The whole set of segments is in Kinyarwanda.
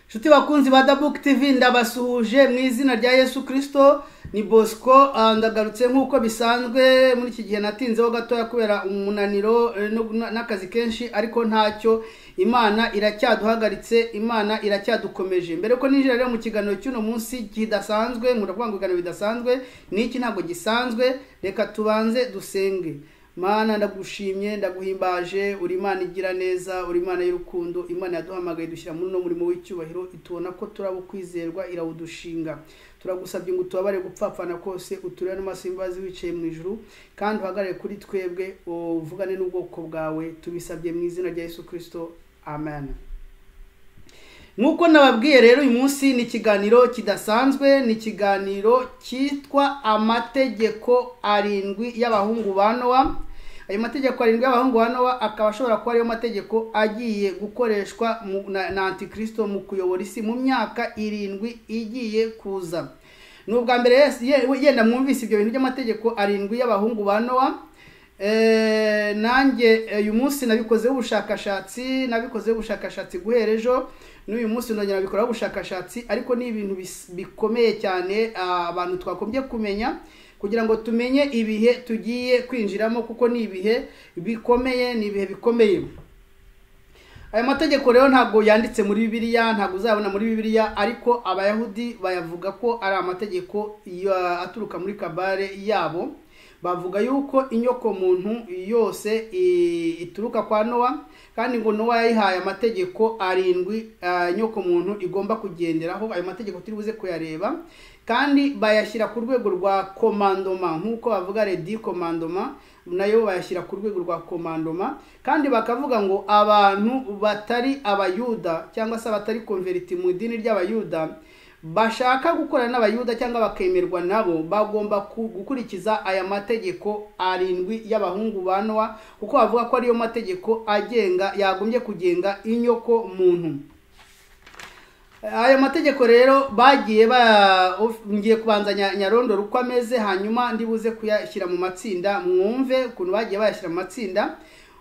inshuti bakunzi ba dabuke tivi ndabasuhuje mu izina rya yesu kirisito ni bosco ah, ndagarutse nk'uko bisanzwe muri iki gihe natinzeho gatoya kubera umunaniro eh, no- na- n'akazi kenshi ariko ntacyo imana iracyaduhagaritse imana iracyadukomeje mbere ko ninjira rero mu kiganiro cy'uno munsi kidasanzwe nkunda kuvuga ngo ibiganiro bidasanzwe n'iki ntabwo gisanzwe reka tubanze dusenge mana ndagushimye ndaguhimbaje uri imana igira neza uri imana y'urukundo imana yaduhamagaye dushyira muri uno murimo w'icyubahiro itubona ko turaba kwizerwa irawudushinga turagusabye ngo utubabare gupfapfana kose uturebe n'amaso y'imbabazi wicaye mu ijuru kandi uhagarare kuri twebwe uvugane n'ubwoko bwawe tubisabye mu izina rya yesu kirisito amen nk'uko nababwiye rero uyu munsi ni ikiganiro kidasanzwe ni ikiganiro cyitwa amategeko arindwi y'abahungu ba nowa ayo mategeko arindwi y'abahungu ba nowa akaba ashobora kuba ariyo mategeko agiye gukoreshwa mu- na na antikirisito mu kuyobora isi mu myaka irindwi igiye kuza ni ubwa mbere yes- ye- yenda mwumvise ibyo bintu by'amategeko arindwi y'abahungu ba nowa Eh, nanjye eh, uyu munsi nabikozeho ubushakashatsi nabikozeho ubushakashatsi guhera ejo n'uyu munsi nongera nabikoraho ubushakashatsi ariko ni ibintu bis- bikomeye cyane ah, abantu twagombye kumenya kugira ngo tumenye ibihe tugiye kwinjiramo kuko ni ibihe bikomeye ni ibihe bikomeye aya mategeko rero ntabwo yanditse muri bibiliya ntabwo uzayabona muri bibiliya ariko abayahudi bayavuga ko ari amategeko ya- aturuka muri kabare yabo bavuga yuko inyoko muntu yose i- ituruka kwa nowa kandi ngo nowa yayihaye amategeko arindwi ah, inyoko muntu igomba kugenderaho ayo mategeko turi buze kuyareba kandi bayashyira ku rwego rwa komandoma nk'uko bavuga redi komandoma nayo bayashyira ku rwego rwa komandoma kandi bakavuga ngo abantu batari abayuda cyangwa se abatari konveriti mu idini ry'abayuda bashaka gukorana n'abayuda cyangwa bakemerwa nabo bagomba ku- gukurikiza aya mategeko arindwi y'abahungu ba nowa kuko bavuga ko ariyo mategeko agenga yagombye kugenga inyoko muntu aya mategeko rero bagiye ba of- ngiye kubanza nya- nyarondoro uko ameze hanyuma ndibuze kuyashyira mu matsinda mwumve ukuntu bagiye bayashyira mu matsinda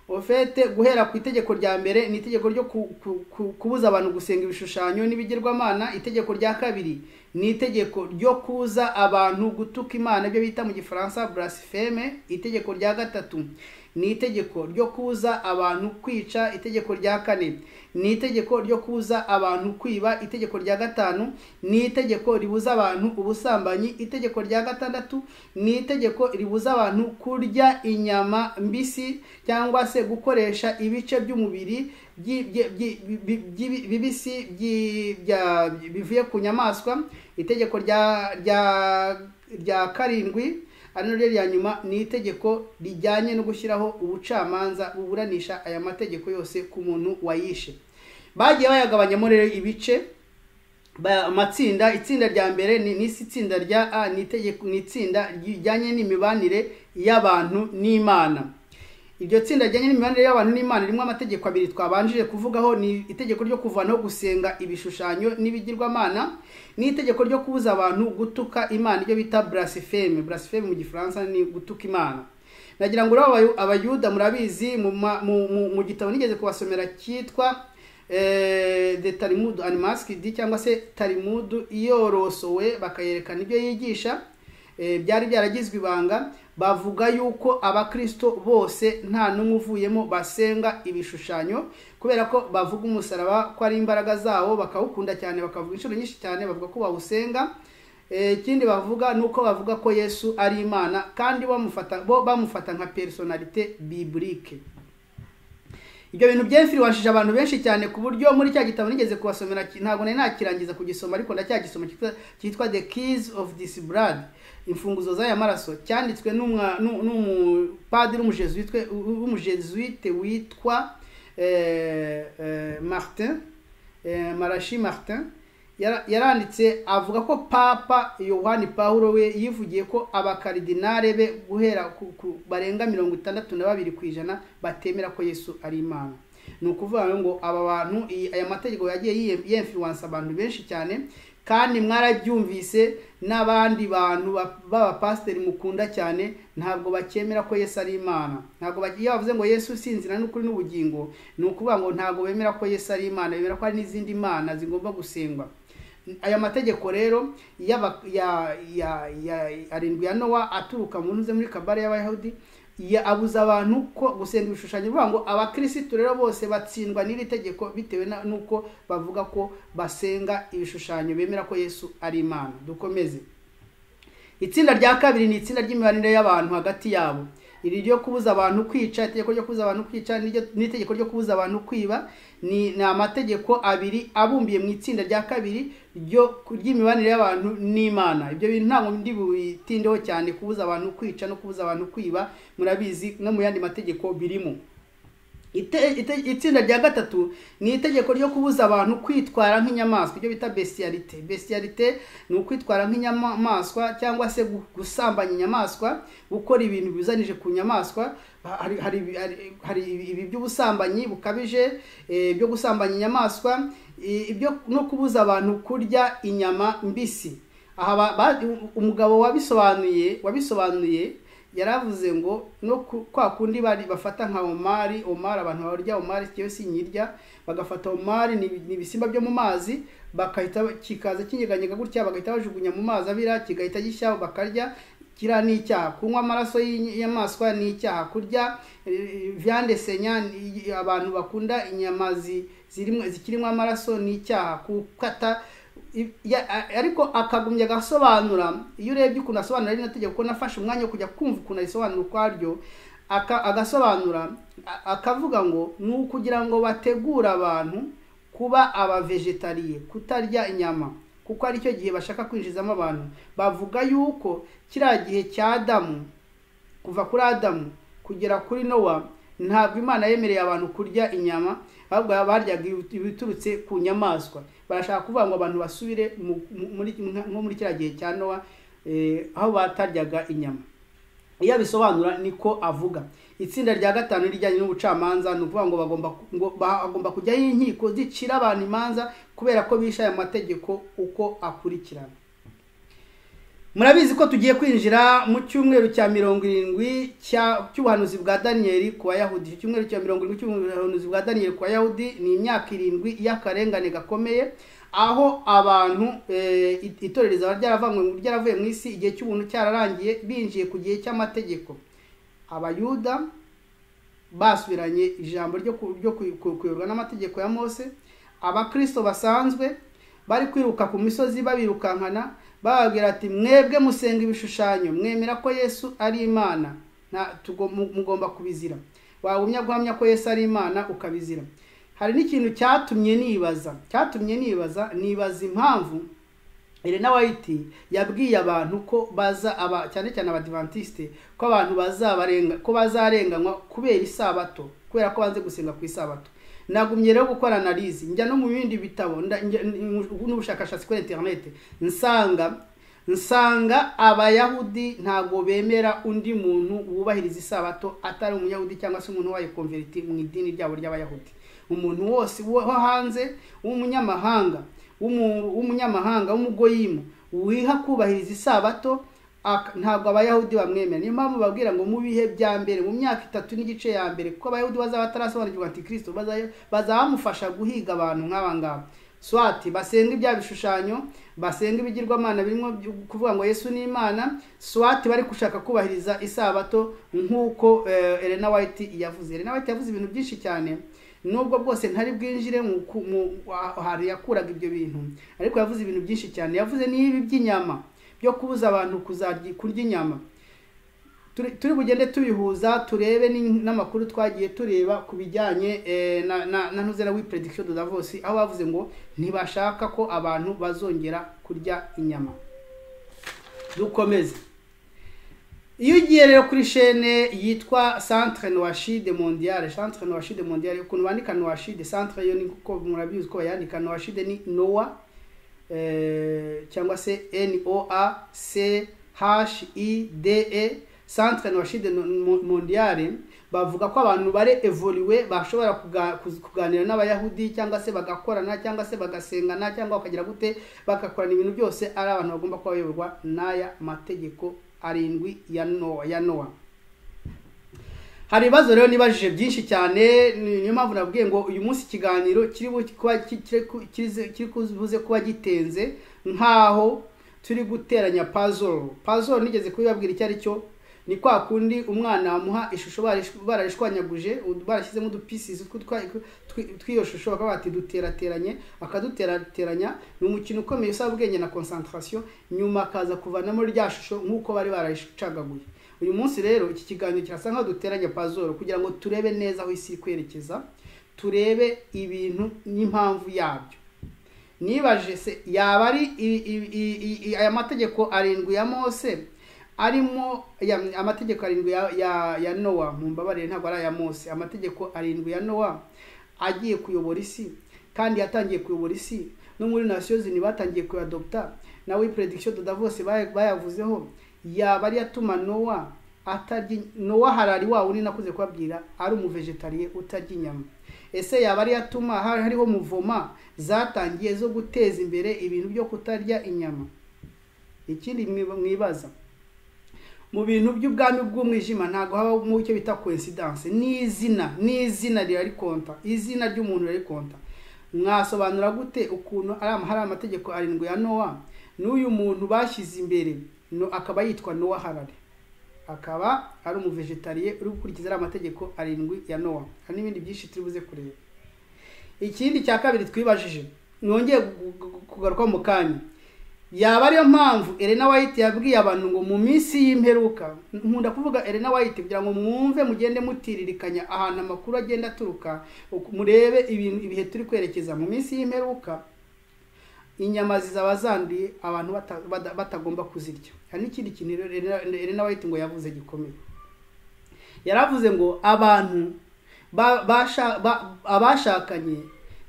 ofete guhera ku itegeko rya mbere ni itegeko ryo ku- ku- ku- kubuza abantu gusenga ibishushanyo n'ibigirwamana itegeko rya kabiri ni itegeko ryo kuza abantu gutuka imana ibyo bita mu gifaransa blaspheme itegeko rya gatatu ni itegeko ryo kuza abantu kwica itegeko rya kane ni itegeko ryo kuza abantu kwiba itegeko rya gatanu ni itegeko ribuza abantu ubusambanyi itegeko rya gatandatu ni itegeko ribuza abantu kurya inyama mbisi cyangwa se gukoresha ibice by'umubiri byi- byi- byi- bi- byi- bibisi byi- bya- bivuye ku nyamaswa itegeko rya rya rya karindwi ari naryo rya nyuma ni itegeko rijyanye no gushyiraho ubucamanza buburanisha aya mategeko yose ku muntu wayishe bagiye bayagabanyamo rero ibice ba- amatsinda itsinda rya mbere ni n'isi itsinda rya a ni itegeko ni itsinda rijyanye n'imibanire y'abantu n'imana iryo tsinda rijyanye n'imibanire y'abantu n'imana ririmo amategeko abiri twabanjije kuvugaho ni itegeko ryo kuvanaho gusenga ibishushanyo n'ibigirwamana n'itegeko ryo kubuza abantu gutuka imana iryo bita blaspheme blaspheme mu gifaransa ni gutuka imana nagira ngo rero abayu- abayuda murabizi mu, ma- mu, mu, mu gitabo nigeze kubasomera cyitwa eh, the talimudu animaskid cyangwa se talimudu yorosowe bakayerekana ibyo yigisha Eh, byari byaragizwe ibanga bavuga yuko abakristo bose nta n'umwe uvuyemo basenga ibishushanyo kubera ko bavuga umusaraba ko ari imbaraga zawo bakawukunda cyane bakavuga inshuro nyinshi cyane bavuga ko bawusenga Eh, ikindi bavuga ni uko bavuga ko yesu ari imana kandi bamufata bo bamufata nka personalite biburike ibyo bintu byemfiriwashije abantu benshi cyane ku buryo muri cya gitabo nigeze kubasomera ki- ntabwo nari nakirangiza kugisoma ariko ndacyagisoma cyitwa- cyitwa the keys of this blood imfunguzo z'aya maraso cyanditswe n'umwa- n'u- n'umupadiri w'umujezuwite- w'umujezuwite witwa eh, eh, martin eh, marashi martin Yara- yaranditse avuga ko papa yohani pawulo we yivugiye ko abakaridinare be guhera ku, ku barenga mirongo itandatu na babiri ku ijana batemera ko yesu ari imana ni ukuvuga rero ngo aba bantu iyi- aya mategeko yagiye yiyemfiriwansa abantu benshi cyane kandi mwarabyumvise n'abandi bantu ba- b'abapasiteri mukunda cyane ntabwo bakemera ko yesu ari imana ntabwo bag- iyo bavuze ngo yesu usinzira n'ukuri n'ubugingo ni ukuvuga ngo ntabwo bemera ko yesu ari imana bemera ko hari n'izindi mana zigomba gusengwa aya mategeko rero y'aba- ya- ya- ya- arindwi ya nowa aturuka mu ntuze muri kabare y'abayahudi ya- abuza abantu ko gusenga ibishushanyo bivuga ngo abakirisitu rero bose batsindwa n'iri tegeko bitewe na- n'uko bavuga ko basenga ibishushanyo bemera ko yesu ari imana dukomeze itsinda rya kabiri ni itsinda ry'imibanire y'abantu hagati yabo iri ryo kubuza abantu kwica itegeko ryo kubuza abantu kwica n'iryo- n'itegeko ryo kubuza abantu kwiba ni, ni amategeko abiri abumbiye mu itsinda rya kabiri ryo ry'imibanire y'abantu n'imana ibyo bintu ntabwo ndi bubitindeho cyane kubuza abantu kwica no kubuza abantu kwiba murabizi no mu yandi mategeko birimo Ite- ite- itsinda rya gatatu ni itegeko ryo kubuza abantu kwitwara nk'inyamaswa ibyo bita besiyarite besiyarite ni ukwitwara nk'inyamaswa cyangwa se gu- gusambanya inyamaswa gukora ibintu bizanije ku nyamaswa hari hari hari- hari ibi by'ubusambanyi bukabije eh, byo gusambanya inyamaswa eh, ibyo no kubuza abantu kurya inyama mbisi aha ba- ba- umugabo wabisobanuye wabisobanuye yaravuze ngo no ku- kwa kundi bari bafata nka omari omari abantu barya omari kiyo sinyirya bagafata omari ni ni ibisimba byo mu mazi bakahita kikaza kinyeganyega gutya bagahita bajugunya mu mazi abira kigahita gishyaho bakarya kira ni icyaha kunywa amaraso y'inyamaswa ni icyaha kurya eh, viande senya ni- abantu bakunda inyama zi- zirimo zikirimo amaraso ni icyaha gukata Ya- a- ariko akagumya agasobanura iyo urebye ukuntu asobanura rino tegeko kuko nafashe umwanya wo kujya kumva ukuntu arisobanura ukwaryo aka- agasobanura a- akavuga ngo ni ukugira ngo bategure abantu kuba abavegetariye kutarya inyama kuko ari cyo gihe bashaka kwinjizamo abantu bavuga yuko kiriya gihe cya adamu kuva kuri adamu kugera kuri nowa ntabwo imana yemereye abantu kurya inyama ahubwo baryaga ibiturutse ku nyamaswa barashaka kuvuga ngo abantu basubire mu- mu- muri- nko muri kiriya gihe cya nowa eh, aho bataryaga inyama iyo abisobanura niko avuga itsinda rya gatanu rijyanye n'ubucamanza ni ukuvuga ngo bagomba ngo bagomba kujyaho inkiko zicira abantu imanza kubera ko bishe aya mategeko uko akurikirana murabizi ko tugiye kwinjira mu cyumweru cya mirongo irindwi cya- cy'ubuhanuzi bwa daniyeli ku bayahudi icyo cyumweru cya mirongo irindwi cy'ubuhanuzi bwa daniyeli ku bayahudi ni imyaka irindwi y'akarengane gakomeye aho abantu eh, it- itorero rizaba ryaravanywe mu- ryaravuye mu isi igihe cy'ubuntu cyararangiye binjiye ku gihe cy'amategeko abayuda basubiranye ijambo ryo ku- ryo ku- ku- kuyoborwa n'amategeko ya mose abakristo basanzwe bari kwiruka ku misozi babirukankana bababwira ati mwebwe musenga ibishushanyo mwemera ko yesu ari imana nta tugo- mu- mugomba kubizira wagumya guhamya ko yesu ari imana ukabizira hari n'ikintu cyatumye nibaza cyatumye nibaza nibaza impamvu Elena White yabwiye abantu ko baza aba cyane cyane abadivantiste ko abantu bazabarenga ko bazarenganywa kubera isabato kubera ko banze gusenga ku isabato nagumye rero gukora analyse njya no mu bindi bitabo nda- njya- n- n'ubushakashatsi kuri internet nsanga nsanga abayahudi ntabwo bemera undi muntu wubahiriza isabato atari umuyahudi cyangwa se umuntu wayikonveriti mu idini ryabo ry'abayahudi umuntu wose wo wo hanze w'umunyamahanga w'umu- w'umunyamahanga w'umugoyimu wiha kubahiriza isabato aka- ntabwo abayahudi bamwemera niyo mpamvu babwira ngo mu bihe bya mbere mu myaka itatu n'igice ya mbere kuko abayahudi bazaba batarasobanukirwa antikristo baza- bazabamufasha guhiga abantu nk'aba ngaba swati basenga ibya bishushanyo basenga ibigirwamana birimo byo kuvuga ngo yesu ni imana swati bari gushaka kubahiriza isabato nk'uko eh, elena white yavuze elena white yavuze ibintu byinshi cyane nubwo bwose ntari bwinjire mu ku- mu- ahantu yakuraga ibyo bintu ariko yavuze ibintu byinshi cyane yavuze n'ibi by'inyama byo kubuza abantu kuzarya kurya inyama turi turi bugende tubihuza turebe ni- n'amakuru twagiye tureba ku bijyanye eh, na na na ntuzera we prediction de Davos aho bavuze ngo ntibashaka ko abantu bazongera kurya inyama dukomeze iyo ugiye rero kuri shene yitwa centre noachide mondiale centre noachide mondiale ukuntu bandika noachide centre yo ni kuko murabizi ko bayandika noachide ni noa eh, cyangwa se noa c h i d e centre noachide mondiale bavuga ko abantu bare evoliwe bashobora kuga- kuz- kuganira n'abayahudi cyangwa se bagakorana cyangwa se bagasengana cyangwa bakagira gute bagakorana ibintu byose ari abantu bagomba kuba bayoborwa n'aya mategeko arindwi ya nowa ya nowa hari ibibazo rero nibajije byinshi cyane ni- niyo mpamvu nabwiye ngo uyu munsi ikiganiro kiri bu- kuba ki- kiri ku- kirize- kiri kubuze kuba gitenze nk'aho turi guteranya puzzle puzzle nigeze kubibabwira icyo ari cyo ni kwa kundi umwana muha ishusho barish- bararishwanyaguje ud- barashyizemo udupieces tw- twa- tw- tw'iyo shusho bakaba bati duterateranye akaduterateranya ni umukino ukomeye usaba ubwenge na concentration nyuma akaza kuvanamo rya shusho nk'uko bari barayicagaguye uyu munsi rero iki kiganiro kirasa nkaho duteranya puzzle kugira ngo turebe neza aho isi iri kwerekeza turebe ibintu n'impamvu yabyo nibaje se yaba ari i- i- i- i- i- aya mategeko arindwi ya mose arimo ya- amategeko arindwi ya, ya, ya nowa mu mbabarire ntabwo ari aya mose amategeko arindwi ya nowa agiye kuyobora isi kandi yatangiye kuyobora isi no muri nasiyo zini batangiye kuyadopta na we prediction doda bose baya- bayavuzeho yaba ari yatuma nowa atarya nowa harari wa wundi nakuze kubabwira ari umuvegetariye utarya inyama ese yaba ari yatuma hari- hariho muvoma zatangiye zo guteza imbere ibintu byo kutarya inyama ikindi mwiba- mwibaza mu bintu by'ubwami bw'umwijima ntabwo haba mu cyo bita coincidence ni izina ni izina riri konta izina ry'umuntu riri konta mwasobanura gute ukuntu ari ama- hari amategeko arindwi ya nowa n'uyu muntu bashyize imbere no akaba yitwa nowa harare akaba ari umuvegetariye uri gukurikiza ari amategeko arindwi ya nowa hari n'ibindi byinshi turi buze kureba ikindi cya kabiri twibajije nongeye gu- gu- gu- kugaruka mu kanya yaba ariyo mpamvu Elena White yabwiye abantu ngo mu minsi y'imperuka nkunda kuvuga Elena White kugira ngo mwumve mugende mutiririkanya ahantu amakuru agenda aturuka uku- murebe ibintu ibihe turi kwerekeza mu minsi y'imperuka inyama zizaba zanduye abantu bata- bada- batagomba kuzirya hari n'ikindi kintu rero Elena- Elena White ngo yavuze gikomeye yaravuze ngo abantu ba- basha- ba- abashakanye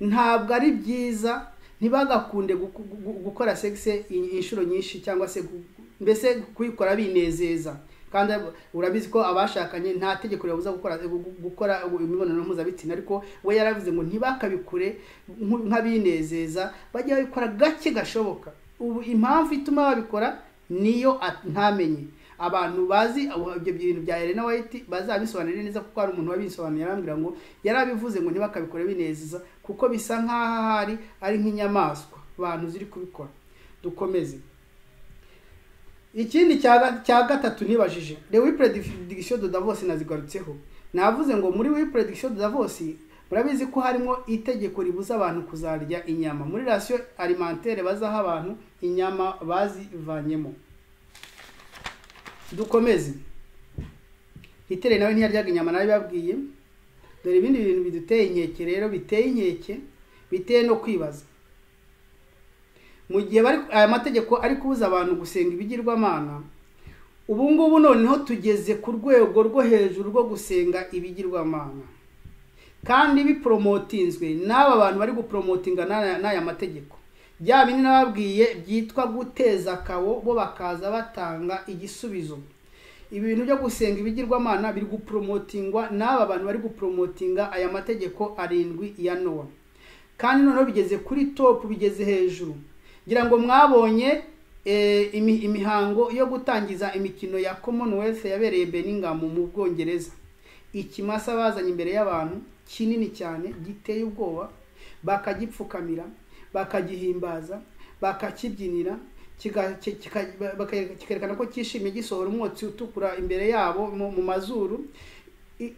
ntabwo ari byiza ntibagakunde guku- gu- gukora sexe i- inshuro nyinshi cyangwa se gu- mbese kuyikora binezeza kandi ab- urabizi ko abashakanye nta tegeko ribabuza gukora gu- gu- gukora imibonano mpuzabitsina ariko we yaravuze ngo ntibakabikure nk- nk'abinezeza bajye babikora gake gashoboka ubu impamvu ituma babikora niyo a- ntamenye abantu bazi abo- ibyo bintu bya Elena White bazabisobanurire neza kuko hari umuntu wabisobanuye yarambwira ngo yarabivuze ngo ntibakabikore binezeza kuko bisa nk'aho ahari ari nk'inyamaswa abantu ziri kubikora dukomeze ikindi cya ga- cya gatatu nibajije the we prediction de Davos nazigarutseho navuze ngo muri we prediction de Davos murabizi ko harimo itegeko ribuza abantu kuzarya inyama muri ratio alimentaire bazaha abantu inyama bazivanyemo dukomeze hitere nawe ntiyaryaga inyama nawe babwiye dore ibindi bintu biduteye inkeke rero biteye inkeke biteye no kwibaza mu gihe bari aya mategeko ari kubuza abantu gusenga ibigirwamana ubu ngubu noneho tugeze ku rwego rwo hejuru rwo gusenga ibigirwamana kandi biporomotinzwe n'aba bantu bari guporomotinga n'aya n'aya mategeko bya bindi nababwiye byitwa guteza akabo bo bakaza batanga igisubizo ibintu byo gusenga ibigirwamana biri guporomotingwa n'aba bantu bari guporomotinga aya mategeko arindwi ya nowa kandi noneho bigeze kuri topu bigeze hejuru ngira ngo mwabonye eh, imi- imihango yo gutangiza imikino ya commonwealth yabereye beningham mu bwongereza ikimasa bazanye imbere y'abantu kinini cyane giteye ubwoba bakagipfukamira bakagihimbaza bakakibyinira kiga- ki- kika- baka- kikerekana ko cyishimye gisohora umwotsi utukura imbere yabo mu mu mazuru I-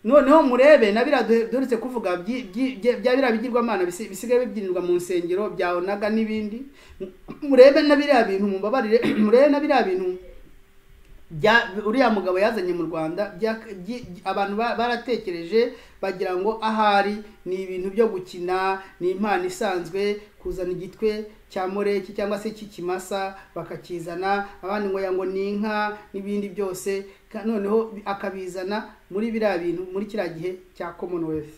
noneho murebe na biriya duhe- duherutse kuvuga byi- byi- bya bya biriya bigirwamana bisi- bisigaye bibyirirwa mu nsengero bya onaga n'ibindi M- murebe na biriya bintu mubabarire murebe na biriya bintu bya uriya mugabo yazanye mu rwanda bya- byi- byi- abantu ba- baratekereje bagira ngo ahari ni ibintu byo gukina ni impano isanzwe kuzana igitwe cya moreki cyangwa se cy'ikimasa bakakizana abandi ngo ya ngo ni inka n'ibindi byose ka- noneho bi- akabizana muri biriya bintu muri kiriya gihe cya commonwealth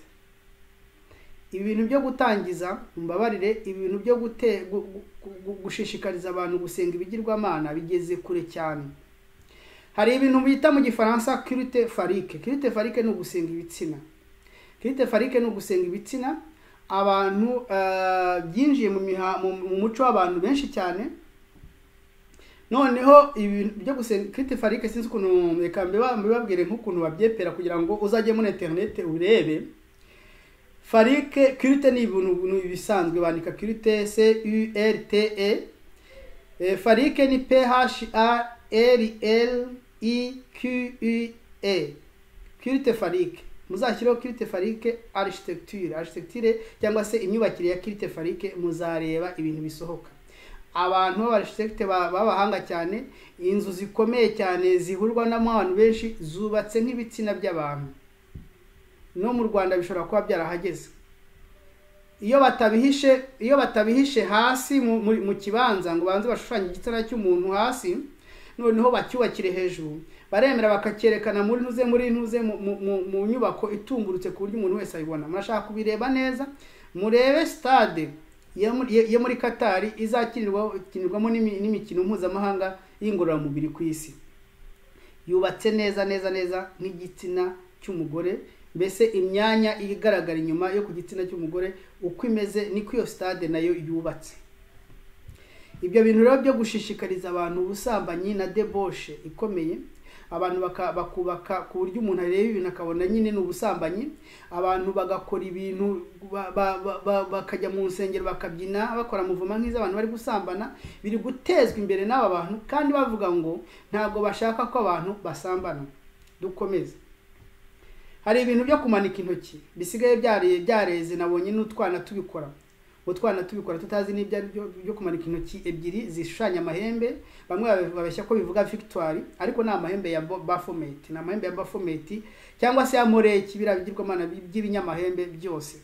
ibintu byo gutangiza mumbabarire ibintu byo gute- gu- gu- gu- gushishikariza abantu gusenga ibigirwamana bigeze kure cyane hari ibintu bita mu gifaransa kirite farike kirite farike ni ugusenga ibitsina kirite farike ni ugusenga ibitsina abantu eh, byinjiye mu miha- mu- mu muco w'abantu benshi cyane noneho ibintu byo gusenga kirite farike sinzi ukuntu reka mbiba- mbibabwire nk'ukuntu babyepera kugira ngo uzajye muri interinete urebe farike kirite ni ibintu ni ibisanzwe bandika kirite c u r t e Eh, farike ni pha r l i q u e kirite farike muzashyireho kirite farike architecture architecture cyangwa se imyubakire ya kirite farike muzareba ibintu bisohoka abantu b'abarchitecte ba- b'abahanga cyane inzu zikomeye cyane zihurwa n'abantu benshi zubatse nk'ibitsina by'abantu no mu rwanda bishobora kuba byarahageze iyo batabihishe iyo batabihishe hasi mu, mu, mu kibanza ngo banze bashushanye igitsina cy'umuntu hasi noneho bacyubakire hejuru baremera bakacyerekana muri ntuze muri ntuze mu, mu, mu, mu nyubako itungurutse ku buryo umuntu wese ayibona murashaka kubireba neza murebe stade yo muri- yo- yo muri katari izakinirwamo n'imi- n'imikino mpuzamahanga y'ingororamubiri ku isi yubatse neza neza neza nk'igitsina cy'umugore mbese imyanya igaragara inyuma yo ku gitsina cy'umugore uko imeze niko iyo stade nayo yubatse ibyo bintu rero byo gushishikariza abantu ubusambanyi na deboshe ikomeye abantu baka- bakubaka ku buryo umuntu areba ibintu akabona nyine ni ubusambanyi abantu bagakora ibintu ba- ba- ba- ba- bakajya mu nsengero bakabyina bakora muvuma nk'izo abantu bari gusambana biri gutezwa imbere n'aba bantu kandi bavuga ngo ntabwo bashaka ko abantu basambana dukomeze hari ibintu byo kumanika intoki bisigaye byare- byareze nabonye n'utwana tubikora utwana tubikora tutazi n'ibyo ari byo byo kumanika intoki ebyiri zishushanya amahembe bamwe babe- babeshya ko bivuga victoire ariko ni amahembe ya Bo- baphomet ni amahembe ya baphomet cyangwa se ya moreki biriya bigirwamana by'ibinyamahembe byose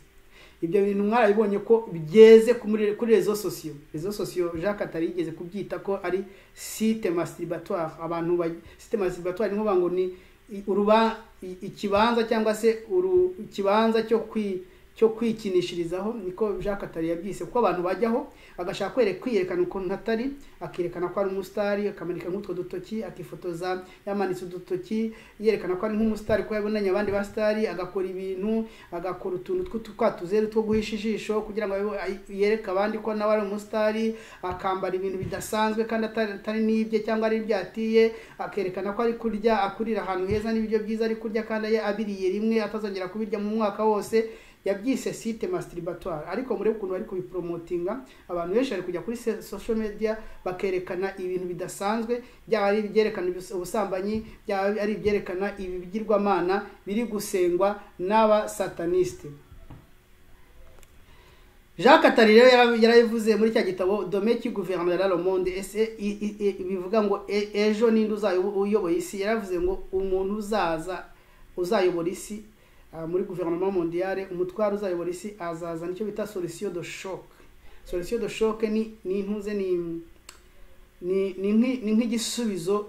ibyo bintu mwarabibonye ko byeze ku muri- kuri rezo sosiyo rezo sosiyo jacques atari yigeze kubyita ko ari site masturbatoire abantu ba site masturbatoire ni ngombwa ngo ni i- uruba i- ikibanza cyangwa se uru ikibanza cyo kwi cyo kwikinishirizaho niko Jacques Atari yabyise kuko abantu bajyaho agashaka kwere kwiyerekana ukuntu atari akerekana ko ari umusitari akamanika nk'utwo dutoki akifotoza yamanitse udutoki yerekana ko ari nk'umusitari ko yabonanye abandi basitari agakora ibintu agakora utuntu tw'utwatuzeru two guhisha ijisho kugira ngo abe- ay- yereke abandi ko nawe ari umusitari akambara ibintu bidasanzwe kandi atari atari n'ibye cyangwa ari ibyo yatiye akerekana ko ari kurya akurira ahantu heza n'ibiryo byiza ari kurya kandi aye- abiriye rimwe atazongera kubirya mu mwaka wose yabyise site masturbatoire ariko murebe ukuntu bari kubipromotinga abantu benshi bari kujya kuri se- social media bakerekana ibintu bidasanzwe byaba ari ibyerekana ibis- ubusambanyi byaba ari ibyerekana ibigirwamana biri gusengwa n'aba sataniste Jacques Attali rero yara- yarabivuze muri cya gitabo Demain qui gouvernera le monde ese i- i- i- bivuga ngo "E- ejo ninde uzayoboye isi yaravuze ngo umuntu uzaza uzayobora isi ah, muri guverinoma mondiale umutwaro uzayobora isi azaza nicyo bita solution de choc solution de choc ni ni ntuze ni ni ni nk'i- ni nk'igisubizo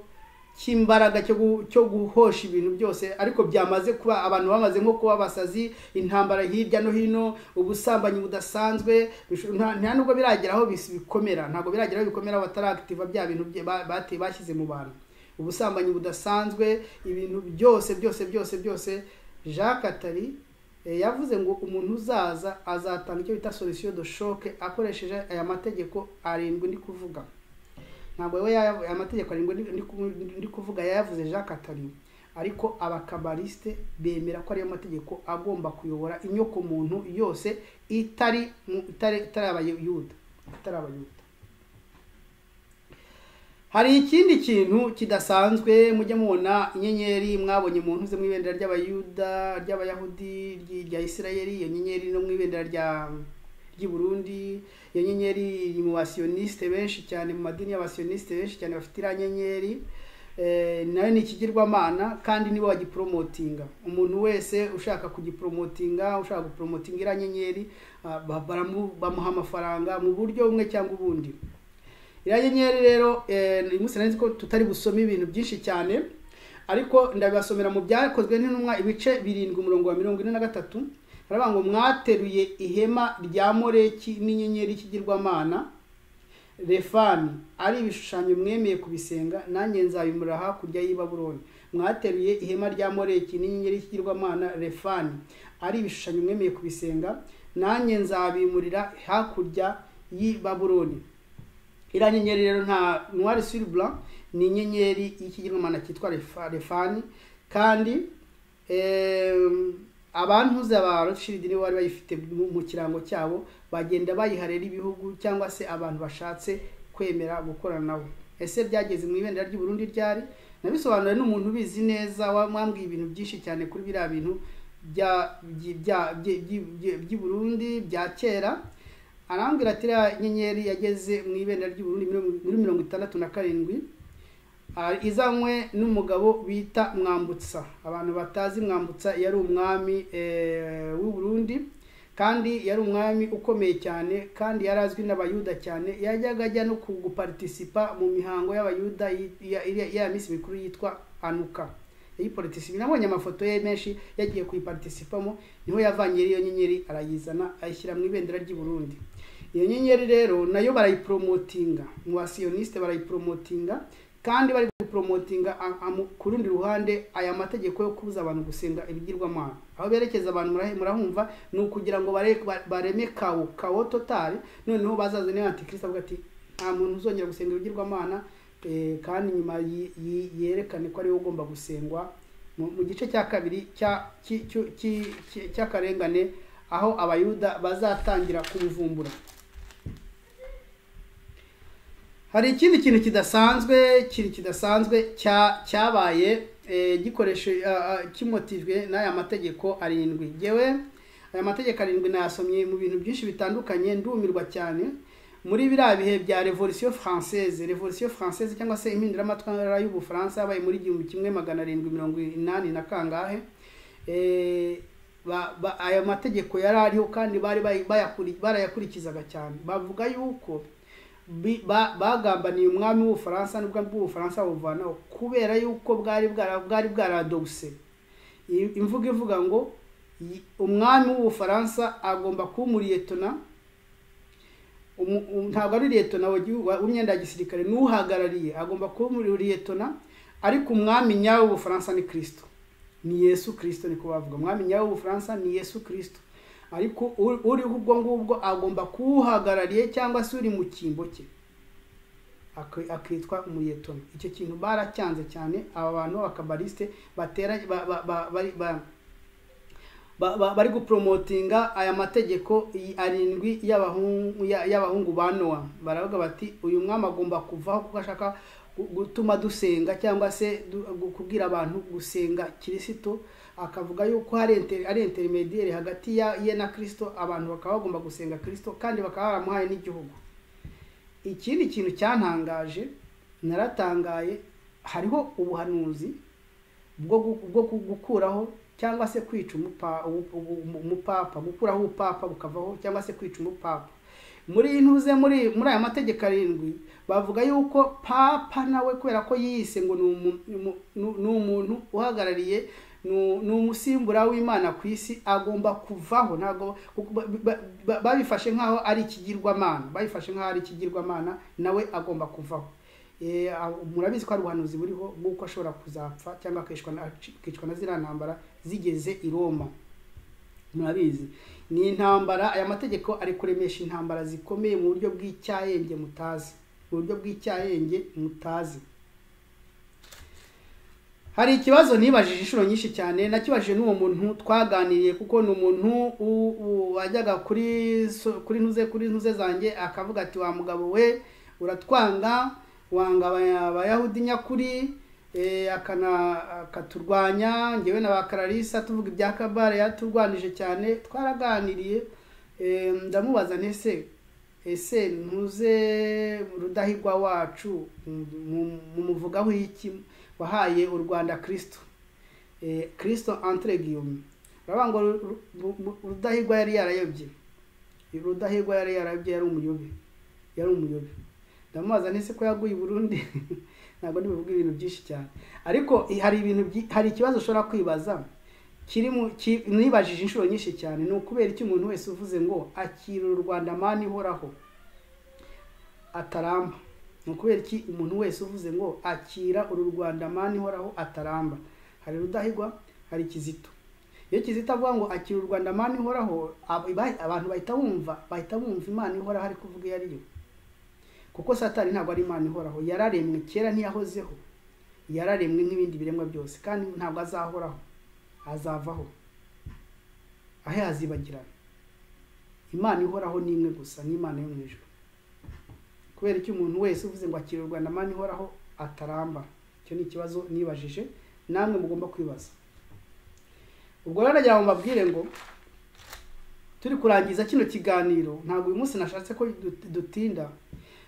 cy'imbaraga cyo gu- cyo guhosha ibintu byose ariko byamaze kuba abantu bamaze nko kuba abasazi intambara hirya no hino ubusambanyi budasanzwe bisho- nta nta nubwo biragera aho bis- bikomera ntabwo biragera aho bikomera batarakitiva bya bintu bye- ba- bateye bashyize mu bantu ubusambanyi budasanzwe ibintu byose byose byose byose jacques atari Eh, yavuze ngo umuntu uzaza azatanga icyo bita solution de choc akoresheje aya mategeko arindwi ndi kuvuga ntabwo we aya mategeko arindwi ndi- ndi ku- ndi kuvuga yayavuze Jacques Attali ariko abakabaliste bemera ko ariyo mategeko agomba kuyobora inyoko muntu yose itari mu- itari itari abayuda itari abayuda hari ikindi kintu kidasanzwe mujye mubona inyenyeri mwabonye mu ntuze mu ibendera ry'abayuda ry'abayahudi ry- rya isirayeli iyo nyenyeri no mu ibendera rya ry'i burundi iyo nyenyeri iri mu basiyonisite benshi cyane mu madini y'abasiyonisite benshi cyane bafite iriya nyenyeri Eh, nayo ni ikigirwamana kandi nibo bagipromotinga umuntu wese ushaka kugipromotinga ushaka gupromotinga iriya nyenyeri ah, ba- baramu- bamuha amafaranga mu buryo bumwe cyangwa ubundi iriya nyenyeri rero eh, uyu munsi nari ko tutari busome ibintu byinshi cyane ariko ndabibasomera mu byakozwe n'intumwa ibice birindwi umurongo wa mirongo ine na gatatu baravuga ngo mwateruye ihema rya moreki n'inyenyeri y'ikigirwamana refani ari ibishushanyo mwemeye kubisenga nanjye nzabimura hakurya y'i baburoni mwateruye ihema rya moreki n'inyenyeri y'ikigirwamana refani ari ibishushanyo mwemeye kubisenga nanjye nzabimurira hakurya y'i baburoni iriya nyenyeri rero nta noir sur blanc ni inyenyeri y'ikigirwamana cyitwa Refa- refani kandi em, abantuze ba Rothschild nibo bari bayifite mu mu kirango cyabo bagenda bayiharera ibihugu cyangwa se abantu bashatse kwemera gukorana nabo ese byageze mu ibendera ry'u Burundi ryari nabisobanuriwe n'umuntu ubizi neza wa- wambwiye ibintu byinshi cyane kuri biriya bintu bya byi- bya- byi- byi- byi- by'i Burundi bya kera arambwira ati iriya nyenyeri yageze mu ibendera ry'u Burundi muri- muri mirongo itandatu na karindwi Ah, izanywe n'umugabo bita mwambutsa abantu batazi mwambutsa yari umwami eh, w'u Burundi kandi yari umwami ukomeye cyane kandi yari azwi n'abayuda cyane yajyaga ajya no ku- gupartisipa mu mihango y'abayuda yi- ya- ya ya minsi mikuru yitwa anuka yayipartisipa nabonye amafoto ye menshi yagiye kuyipartisipamo niho yavanye iyo nyenyeri arayizana ayishyira mu ibendera ry'i Burundi iyo nyenyeri rero nayo barayipromotinga mu basiyoniste barayipromotinga kandi bari gupromotinga a- amu- ku rundi ruhande aya mategeko yo kubuza abantu gusenga ibigirwamana aho berekeza abantu murahe- murahumva ni ukugira ngo bare- ba- bareme kawo kawo totali noneho bazaza niba antikristo avuga ati nta muntu uzongera gusenga ibigirwamana eh, kandi nyuma yi- yi- yerekane ko ariwe ugomba gusengwa mu mu gice cya kabiri cya- cy- cy- cy- cy- cy'akarengane aho abayuda bazatangira kumuvumbura hari ikindi kintu kidasanzwe kintu kidasanzwe cya cyabaye eh, gikoreshe ah, ah, kimotijwe n'aya mategeko arindwi ngewe aya mategeko arindwi nayasomye mu bintu byinshi bitandukanye ndumirwa cyane muri biriya bihe bya revolution française revolution française cyangwa se impinduramatwara y'ubufaransa yabaye muri igihumbi kimwe magana arindwi mirongo inani na kangahe Eh, ba- ba- aya mategeko yari ariho kandi bari bayi- bayakuri- barayakurikizaga cyane bavuga yuko bi- ba- bagambaniye umwami w'ubufaransa n'ubwo bw'ubufaransa buvanaho kubera yuko bwari bwara- bwari bwaradoguse I- imvugo ivuga ngo "Yi- umwami w'ubufaransa agomba kuba umuriyetona umu- um- ntabwo ari liyetona wa gihu- wa- w'imyenda ya gisirikare n'uhagarariye agomba kuba umuriyetona ariko umwami nyawe w'ubufaransa ni kirisito ni yesu kirisito niko bavuga umwami nyawe w'ubufaransa ni yesu kirisito ariko uri- uriho ubwo ngubwo agomba kuwuhagarariye cyangwa se uri mu cyimbo cye Aki- akitwa umuyetoni icyo kintu baracyanze cyane aba bantu b'abakabarisite batera ba- ba- ba- bari ba- ba- ba- bari gupromotinga aya mategeko y- arindwi y'abahungu ya- y'abahungu ba nowa baravuga bati uyu mwami agomba kuvaho kuko ashaka gu- gutuma dusenga cyangwa se du- gu- kubwira abantu gusenga kirisito akavuga yuko hari inter- ari intermediaire hagati ya- ye na kirisito abantu bakaba bagomba gusenga kirisito kandi bakaba baramuhaye n'igihugu ikindi kintu cyantangaje naratangaye hariho ubuhanuzi bwo gu- bwo gu- gukuraho cyangwa se kwica umupa- ubu- ubu- umupapa gukuraho ubupapa bukavaho cyangwa se kwica umupapa muri intuze muri muri aya mategeko arindwi bavuga yuko papa nawe kubera ko yiyise ngo ni umu- ni umu- ni- ni umuntu uhagarariye ni- ni umusimbura w'imana ku isi agomba kuvaho ntabwo kuko ba- ba- ba- babifashe nk'aho ari ikigirwamana babifashe nk'aho ari ikigirwamana nawe agomba kuvaho Eh, aho- murabizi ko hari ubuhanuzi buriho bw'uko ashobora kuzapfa cyangwa akicwa na- akicwa na ziriya ntambara zigeze i roma murabizi ni intambara aya mategeko ari kuremesha intambara zikomeye mu buryo bw'icyahenge mutazi mu buryo bw'icyahenge mutazi hari ikibazo nibajije inshuro nyinshi cyane nakibajije n'uwo muntu twaganiriye kuko ni umuntu u- u- wajyaga kuri so- kuri ntuze kuri ntuze zanjye akavuga ati wa mugabo we uratwanga wanga abaya- abayahudi nyakuri eh, akana akaturwanya ngewe na bakararisa tuvuga ibya kabare yaturwanije cyane twaraganiriye eh, ndamubaza ntese ese ntuze rudahigwa wacu mu- mu muvugaho iki wahaye u rwanda kirisito Eh, kirisito antire giyumi uravuga ngo Ru- Ru- Ru- Ru- rudahigwa yari yarayobye rudahigwa yari yarayobye yari umuyobe yari umuyobe ndamubaza nese ko yaguye i burundi ntabwo ndibuvuga ibintu byinshi cyane ariko eh, hari ibintu byi- hari ikibazo ushobora kwibaza kiri mu ki- nibajije inshuro nyinshi cyane ni ukubera iki umuntu wese uvuze ngo akira u rwanda mani ihoraho ataramba ni ukubera iki umuntu wese uvuze ngo akira uru rwanda mani ihoraho ataramba hari rudahigwa hari kizito iyo kizito avuga ngo akira u rwanda mani ihoraho ab- iba- abantu bahita bumva bahita bumva imana ihoraho ari kuvuga iyo ari yo kuko satani ntabwo ari imana ihoraho yararemwe kera ntiyahozeho yararemwe nk'ibindi biremwa byose kandi ntabwo azahoraho azavaho aho yazibagirana imana ihoraho ni imwe gusa ni imana yo mu ijuru kubera icyo umuntu wese uvuze ngo akira u rwanda mani ihoraho ataramba icyo ni ikibazo nibajije namwe mugomba kwibaza ubwo rero nagira ngo mbabwire ngo turi kurangiza kino kiganiro ntabwo uyu munsi nashatse ko dut- dutinda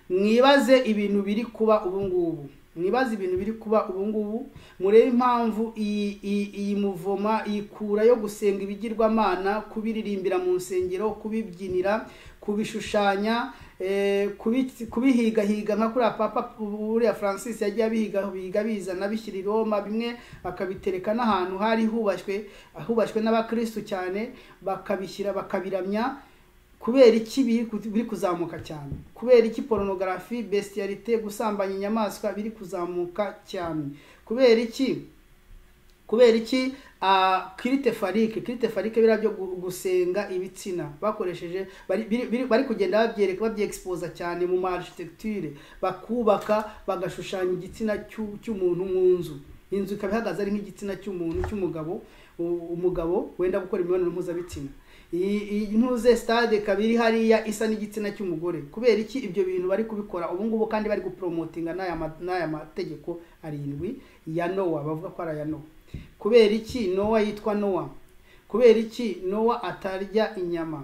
mwibaze ibintu biri kuba ubu ngubu mwibaze ibintu biri kuba ubu ngubu murebe impamvu iyi iyi- iyi muvoma iyi kura yo gusenga ibigirwamana kubiririmbira mu nsengero kubibyinira kubishushanya eh, kubi- kubihigahiga nka kuriya papa uriya francis yagiye abihigahiga bizana bishyira i roma bimwe akabitereka n'ahantu hari hubashywe hubashywe n'abakristu cyane bakabishyira bakabiramya kubera iki biri ku- biri kuzamuka cyane kubera iki porunogarafi besiyarite gusambanya inyamaswa biri kuzamuka cyane kubera iki kubera iki ah, kirite farike kirite farike biriya byo gu- gusenga ibitsina bakoresheje bari, biri- biri- bari kugenda babyereka babyegispose cyane mu ma architecture bakubaka bagashushanya igitsina cy'u- cy'umuntu mu nzu inzu ikaba ihagaze ari nk'igitsina cy'umuntu cy'umugabo u- umugabo wenda gukora imibonano mpuzabitsina iyi iyi ntuze stade ikaba iri hariya isa n'igitsina cy'umugore kubera iki ibyo bintu bari kubikora ubu ngubu kandi bari gupromotinga n'aya ma- n'aya mategeko arindwi ya nowa bavuga ko ari aya nowa kubera iki nowa yitwa nowa kubera iki nowa atarya inyama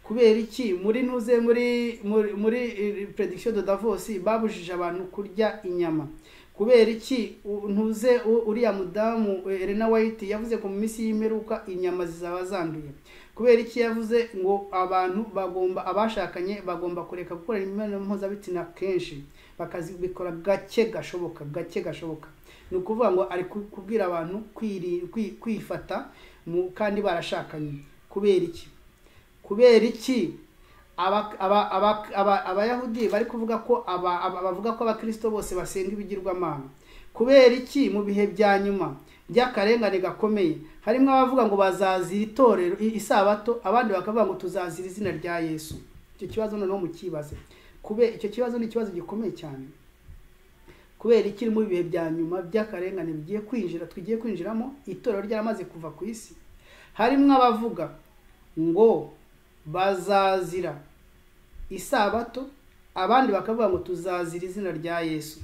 kubera iki muri ntuze muri muri, muri eh, prediction de davos babujije abantu kurya inyama kubera iki u- ntuze u- uriya mudamu eh, elena white yavuze ko mu minsi y'imperuka inyama zizaba zanduye kubera iki yavuze ngo abantu bagomba abashakanye bagomba kureka gukora imibonano mpuzabitsina kenshi bakazibikora gake gashoboka gake gashoboka ni ukuvuga ngo ari ku- kubwira abantu kwiri- kwi- kwifata mu- kandi barashakanye kubera iki kubera iki Aba- aba- aba- aba- abayahudi bari kuvuga ko aba- aba- bavuga ko abakristo bose basenga ibigirwamana kubera iki mu bihe bya nyuma by'akarengane gakomeye harimo abavuga ngo bazazira itorero i- isabato abandi bakavuga ngo tuzazira izina rya yesu icyo kibazo noneho mukibaze kubera icyo kibazo ni ikibazo gikomeye cyane kubera ikiri mu bihe bya nyuma by'akarengane bigiye kwinjira tugiye kwinjiramo itorero ryaramaze kuva ku isi harimo abavuga ngo bazazira isabato abandi bakavuga ngo tuzazira izina rya yesu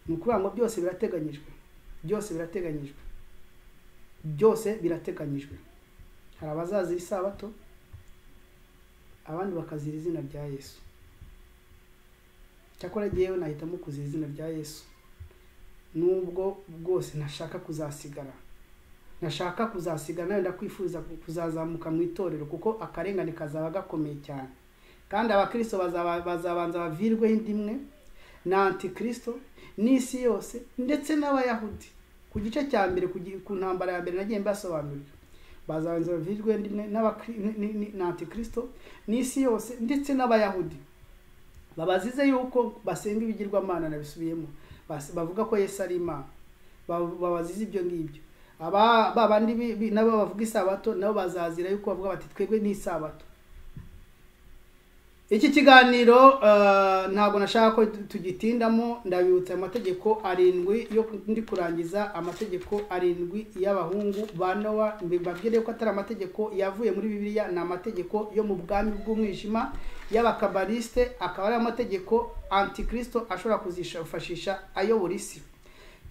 ni ukuvuga ngo byose birateganyijwe byose birateganyijwe byose birateganyijwe hari abazazira isabato abandi bakazira izina rya yesu cyakora jyewe nahitamo kuzira izina rya yesu nubwo bwose ntashaka kuzasigara ntashaka kuzasigara nawe ndakwifuza ku- kuzazamuka mu itorero kuko akarengane kazaba gakomeye cyane kandi abakristo bazaba- bazabanza bavirweho indi imwe na antikristo n'isi yose ndetse n'abayahudi ku gice cya mbere ku gi- ku ntambara ya mbere nagiye mbasobanurira bazabanza bavirweho indi imwe n'abakri- ni- ni- ni- na antikristo n'isi yose ndetse n'abayahudi babazize yuko basenga ibigirwamana nabisubiyemo Bas- bavuga ko yesu ari imana Ba- babazize ibyo ngibyo aba ba bandi bi- bi- nabo bavuga isabato nabo bazazira yuko bavuga bati twebwe n'isabato iki kiganiro eh, ntabwo nashaka ko tu- tugitindamo ndabibutsa amategeko arindwi yo ku- ndi kurangiza amategeko arindwi y'abahungu ba nowa mbabwire ko atari amategeko yavuye muri bibiliya ni amategeko yo mu bwami bw'umwijima y'abakabarisite akaba ari amategeko antikristo ashobora kuzifashisha ayobora isi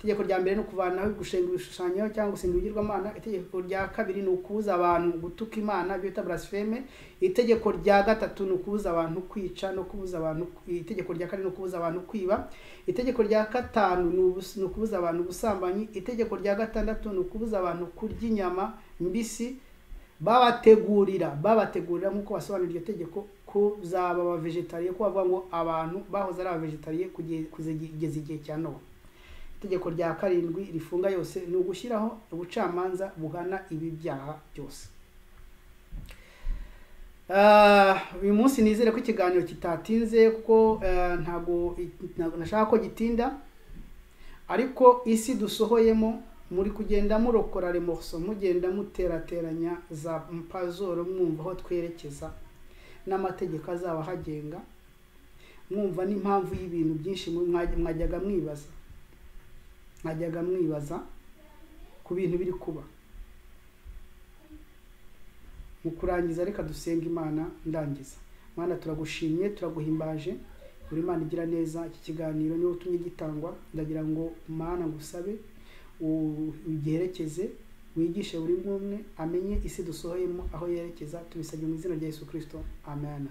itegeko rya mbere ni ukuvanaho gushinga ibishushanyo cyangwa gusenga ibigirwamana itegeko rya kabiri ni ukubuza abantu gutuka imana bita blasfeme itegeko rya gatatu ni ukubuza abantu kwica no kubuza abantu itegeko rya kane ni ukubuza abantu kwiba itegeko rya gatanu ni ubus- ni ukubuza abantu ubusambanyi itegeko rya gatandatu ni ukubuza abantu kurya inyama mbisi babategurira babategurira nk'uko basobanura iryo tegeko kuzaba abavegetariye ko bavuga ngo abantu bahoze ari abavegetariye kugeza kugeza igihe cya nowa itegeko rya karindwi rifunga yose ni ugushyiraho ubucamanza buhana ibi byaha byose Ah, uyu munsi nizere ko ikiganiro kitatinze kuko eh, ntabwo ntabwo nashaka ko gitinda ariko isi dusohoyemo muri kugenda murokora remorso mugenda muterateranya za mpazoro mwumva aho twerekeza n'amategeko azaba ahagenga mwumva n'impamvu y'ibintu byinshi mwe- mwa- mwajyaga mwibaza mwajyaga mwibaza ku bintu biri kuba mu kurangiza reka dusenga imana ndangiza mwana turagushimye turaguhimbaje buri mana igira neza iki kiganiro niwe utumye gitangwa ndagira ngo mana ngusabe u- ugiherekeze wigishe buri umwe umwe amenye isi dusohoyemo aho yerekeza tubisabye mu izina rya yesu kirisito amen